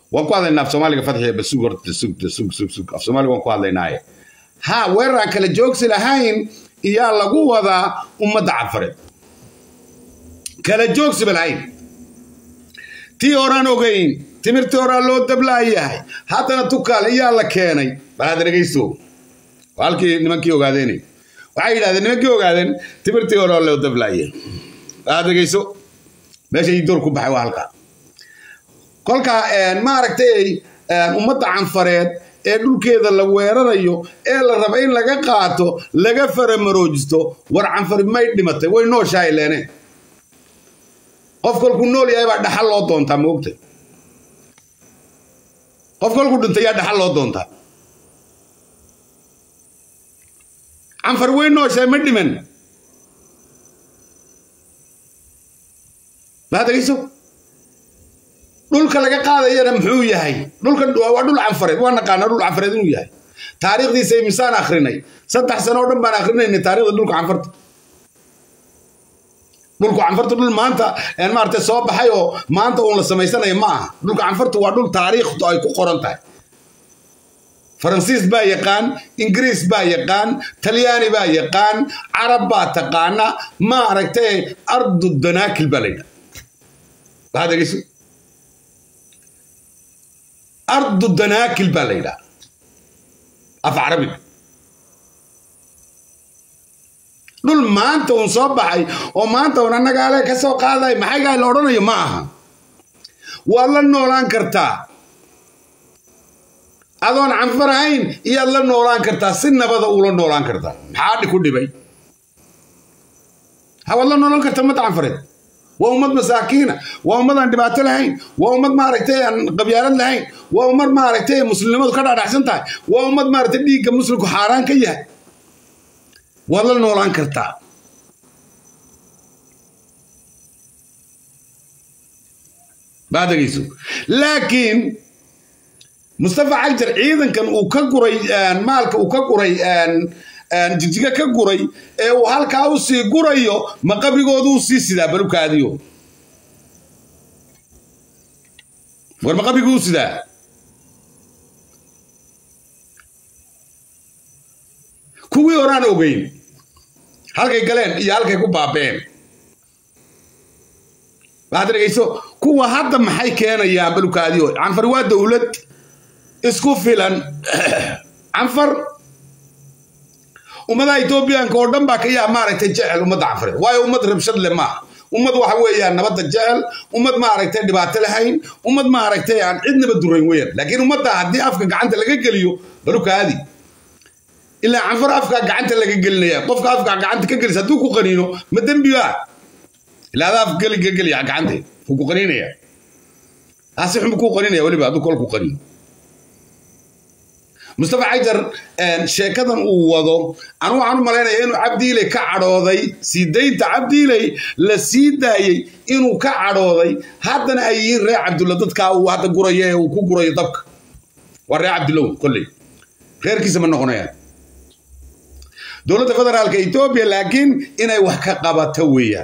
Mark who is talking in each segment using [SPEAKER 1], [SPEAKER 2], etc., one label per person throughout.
[SPEAKER 1] waan ku hadlaynaa af soomaaliga fadxiya basug horta sug sug sug sug af soomaaliga waan ku hadlaynaaye ha weerar aan kala joogsi lahayn iyaa lagu wadaa ummadda canfareed kala joogsiba lahayn tii horaan ogayn timirtii horaa loo dablaayahay haddana tukaal iyaa la keenay balaad dhegaysto halkii nimankii ogaadeen waxay yidhahdeen nimankii ogaadeen timirtii horaa loo dablaaya balaad dhegayso meesha ii door ku baxay waa halkaa kolka maaragtay ummadda canfareed ee dhulkeeda la weerarayo ee la raba in laga qaato laga faramaroojisto war canfari may dhimatay way nooshahay leene qof kolkuu nool yahay baa dhaxal loo doontaa moogta qof kolkuu dhintay yaa dhaxal loo doontaa canfar way nooshahay ma dhiman maa degayso dhulka laga qaadayana muxuu yahay dhulka waa dhul canfareed waa naqaanaa dhul canfareed inuu yahay taariikhdiisa imisaan akrinay saddex sano oo dhan baan akrinaynay taarikhda dhulka canfarta dhulku canfarta dhul maanta maaragtay soo baxay oo maanta uun la samaysanayo ma aha dhulka canfarta waa dhul taariikhtu ay ku qoran tahay faransiis baa yaqaan ingiriis baa yaqaan talyaani baa yaqaan carab baa taqaana maaragtay ardu danaakil baa la yidhaha waxaad dhegeyso ardu danaakil baa la yidhaha af carabiga dhul maanta uun soo baxay oo maanta uun annagaale ka soo qaaday maxaygaa la odhanayo ma aha waad la noolaan kartaa adoon canfar ahayn iyaad la noolaan kartaa si nabada uula noolaan kartaa maxaa ku dhibay hawaad la noolaan kartaa ummadda canfareed waa ummad masaakiina waa ummad aan dhibaato lahayn waa ummad maaragtay aan qabyaalad lahayn waa ummad maaragtay muslimnimadu ka dhaadhaxsan tahay waa ummad maaragtay dhiigga muslimku xaaraan ka yahay waad la noolaan kartaa baa dhegayso laakiin mustafa cagjar ciidankan uu ka guray maalka uu ka guray jijiga ka guray ee uu halkaa u sii gurayo ma qabrigoodu u sii sidaa balukaadiyo war ma qabriguu u sidaa kuwii horaan ogeyn halkay galeen iyo halkay ku baabeen waxaad dhegayso kuwa hadda maxay keenayaan balukaadiyo canfar waa dowlad isku filan canfar ummadaha etoobiyaanka oo dhan baa ka yaa maaragtay jecel ummadda canfareed waayo ummad rabshad le maaha ummad waxa weeyaan nabadda jecel ummad maaragtay dhibaato lahayn ummad maaragtay aan cidnaba durayn weeyaan laakiin ummadda haddii afka gacanta laga geliyo balukaadi ilaa canfar afka gacanta laga gelinaya qofka afka gacanta ka gelisa hadduu ku qaniino ma dembi baa ilaa adaa af geli ka geliya gacanta wuu ku qaniinaya asi xun kuu qaninaya weliba hadduu kol ku qaniino mustafa xajar sheekadan uu wado anu waxaan u malaynaya inuu cabdiiley ka cadhooday sii daynta cabdiiley la sii daayey inuu ka cadhooday haddana ay yihiin reer cabdulla dadkaa uu hadda gurayo ee uu ku gurayo dabka waa reer cabdullow kolley reerkiisa ma noqonayaan dowladda federaalka etoobiya laakiin inay wax ka qabato weeyaan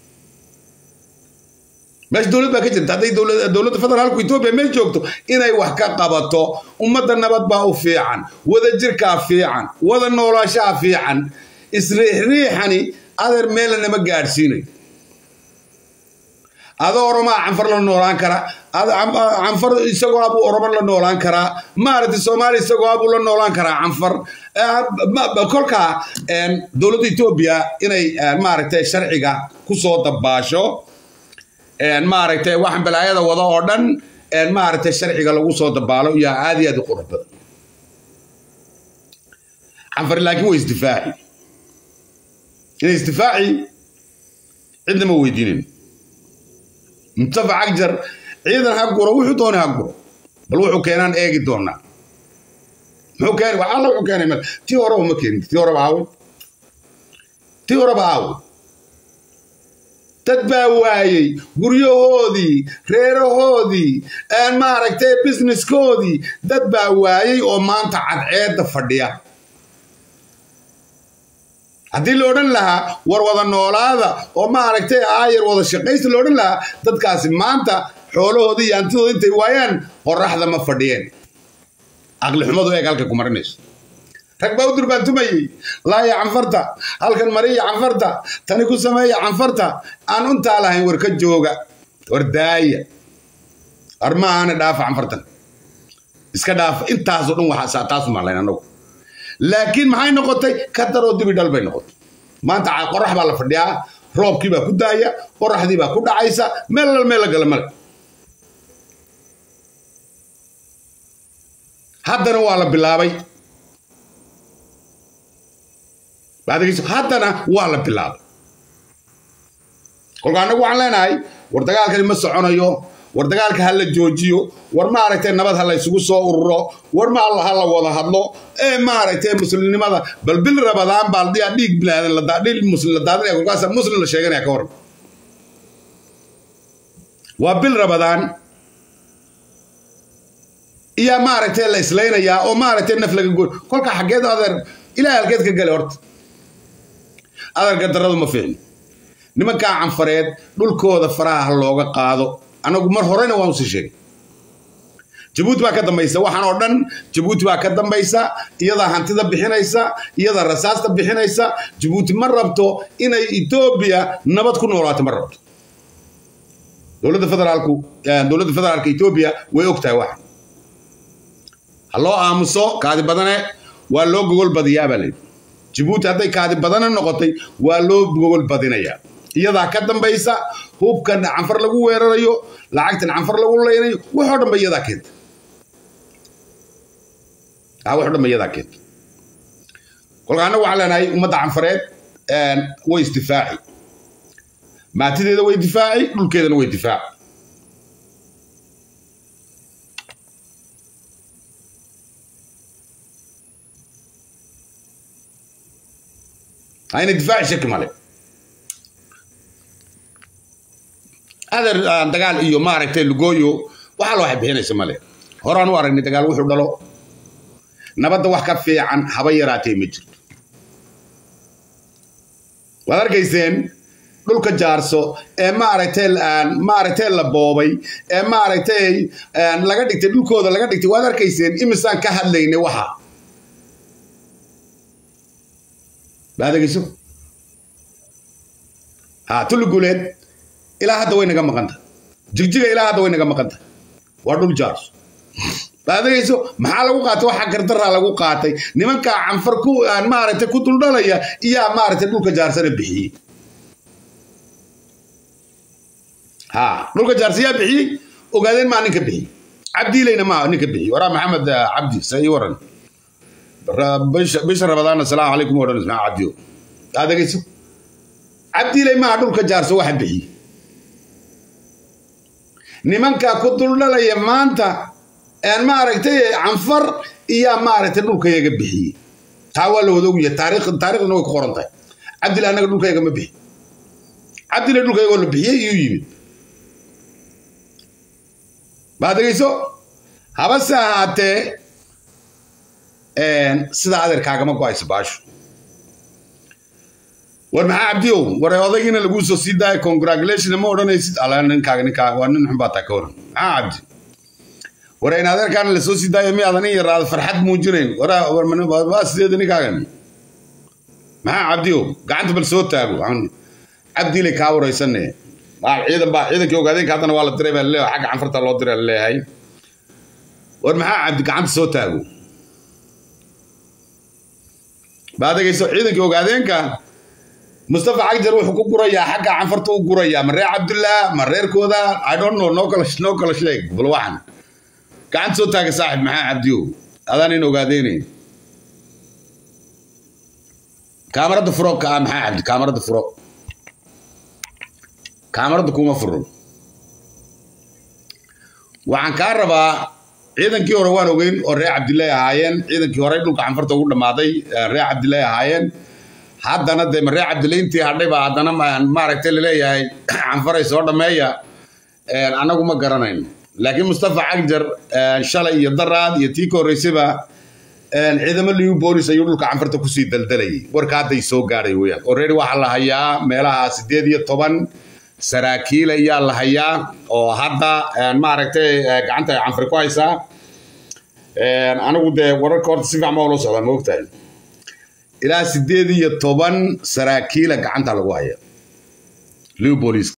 [SPEAKER 1] meesha dowlad baa ka jirta hadday dowladda federaalku etoobiya meel joogto inay wax ka qabato ummadda nabad baa u fiican wada jirkaa fiican wada noolaashaha fiican isriixriixani adeer meelna nama gaadhsiinayo adoo oromaa canfar la noolaan kara canfar isagoo abuu oromo la noolaan karaa maaragtay soomaaliya isagoo abuu la noolaan karaa canfar kolkaa dowladda etoobiya inay maaragtay sharciga kusoo dabaasho maaragtay waxaan balaayada wada oo dhan maaragtay sharciga lagu soo dabaalo yaa aad iyo aad u qurux badan canfar laakiin way isdifaaci inay isdifaaci cidna ma weydiinin mustafa cagjar ciidan ha guro wuxuu doonay ha guro bal wuxuu keenaan eegi doonaa muxuu keenay wax alla wuxuu keenay tii horeba ma keenin tii horeba aawe tii horeba aawe dad baa waayey guryahoodii reerahoodii maaragtay businesskoodii dad baa waayey oo maanta cadceedda fadhiya haddii la odhan lahaa war wada noolaada oo maaragtay aayar wada shaqaysta la odhan lahaa dadkaasi maanta xoolahooda iyo hantidooda intay waayaan qoraxda ma fadhiyeen aqli xumadu eeg halka ku marinayso rag baa u durbaantumayey laaya canfarta halkan mariya canfarta tani ku sameeya canfarta aan untaa lahayn war ka jooga war daaya armaahana dhaafa canfartan iska dhaafa intaasoo dhan waxaa taasu maqlayn anagu laakiin maxay noqotay ka daroo dibi dhal bay noqotay maanta qorax baa la fadhiyaa roobkii baa ku daaya qoraxdii baa ku dhacaysa meel lal meel la gala male haddana waa la bilaabay haddana waa la bilaabay kolka annagu waxaan leenahay war dagaalkani ma soconayo war dagaalka ha la joojiyo war maaragtay nabad ha la isugu soo ururo war ma ha la wada hadlo ee maaragtay muslimnimada bal bil rabadaan baa dhiya dhiig bilaadan dhiig muslim la daadinaya kolkaasa muslim la sheeganaya ka waran waa bil rabadaan iyaa maaragtay la islaynayaa oo maaragtay naf laga goy kolka xaggeed adeer ilaahay halkeed ka gale horta adeerka daradu ma fiicno nimankaa canfareed dhulkooda faraha ha looga qaado anagu mar horena waan usii sheegay jabuuti baa ka dambaysa waxaan oo dhan jabuuti baa ka dambaysa iyadaa hantida bixinaysa iyadaa rasaasta bixinaysa jabuuti ma rabto inay etoobiya nabad ku noolaato ma rabto dowladda federaalku dowladda federaalka etoobiya way og tahay waxan ha loo aamuso kaadi badane waa loo gogol badiyaa baa layidhi jabuuti hadday kaadi badane noqotay waa loo gogol badinayaa iyadaa ka dambaysa hubkan canfar lagu weerarayo lacagtan canfar lagu leynayo waxoo dhan ba iyadaa keenta waxoo dhan ba iyadaa keenta kolka annagu waxaan leenahay ummadda canfareed way isdifaaci maatideeda way difaaci dhulkeedana way difaaci ayna difaaci shaki male adeer dagaal iyo maaragtay lugooyo waxaa loo bixinaysa male horaan u aragnay dagaal wuxuu dhalo nabadda wax ka fiican haba yaraatee ma jirto waad arkayseen dhulka jaarso ee maaragtay maaragtay la boobay ee maaragtay laga dhigtay dhulkooda laga dhigtay waad arkayseen imisaan ka hadlaynay waxa baad egeyso ha tulli guuleed ilaa hadda way naga maqanta jigjiga ilaa hadda way naga maqanta waa dhul jaarso baad egeyso maxaa lagu qaatay waxa gardaraa lagu qaatay nimankaa canfar ku maaragtay ku duldhalaya iyaa maaragtay dhulka jaarsana bixiyey ha dhulka jaarsa yaa bixiyey ogaadeen maa ninka bixiyey cabdiilayna maa ninka bixiyey waraa maxamed cabdi sa ii waran bisha rabadaana asalaamu calaykum odhan ismaa cabdiyo aad egeyso cabdiilay maaha dhulka jaarso waxa bixiyey nimankaa ku duldhalaya maanta maaragtay canfar iyaa maaragtay dhulkayaga bixiyey taa waa la wada ogyahay taariikh taariikhdana way ku qoran tahay cabdillah annaga dhulkayaga ma bixi cabdillah dhulkayagoo la bixiyey iyuu yimid baad egeyso habase ahaatee sidaa adeerkaagama go-ayso baashu war maxaa cabdiyow war odaygiina laguu soo sii daaya congratulation ma odhanaysid ala ninkaaga ninkaaga waa nin xun baa taa ka waran maxaa cabdi war in adeerkaana lasoo sii daaya miyaadan in yaraada farxad muujinayn waa sideeda ninkaagan maxaa cabdiyow gacanta bal soo taago cabdiilay kaa waraysane ciidan baa ciidankii ogaadeenka haddana waa la diray baa laleeyahay xagga canfarta loo diray laleeyahay war maxaa cabdi gacanta soo taago baad egeyso ciidankii ogaadeenka mustafa cagjar wuxuu ku gurayaa xagga canfarta u gurayaa ma reer cabdullah ma reerkooda i don't know noo kala noo kala sheeg bal waxan gacanta soo taaga saaxib maxaa cabdiyo adaan in ogaadeynayn kaamarada furo ka maxaa cabdi kaamarada furo kaamarada kuma furo waxaan kaa rabaa ciidankii hore waan ogeyn oo reer cabdilaahi ahaayeen ciidankii hore dhulka canfarta ugu dhammaaday reer cabdilaahi ahaayeen haddana dee reer cabdilayntii hadhay baa haddana maaragtay laleeyahay canfaray soo dhammeeya annagu ma garanayno laakiin mustafa cagjar shalay iyo daraad iyo tii ka horreysayba ciidamo liu boolis ayuu dhulka canfarta kusii daldalayay warka hadday soo gaadhay weyaan already waxaa la hayaa meelaha sideed iyo toban saraakiil ayaa la hayaa oo hadda maaragtay gacanta canfari ku haysaa anigu dee wararka horta si fiican baa ula socdaa ma ogtahay ilaa sideed iyo toban saraakiila gacanta lagu haya leopolis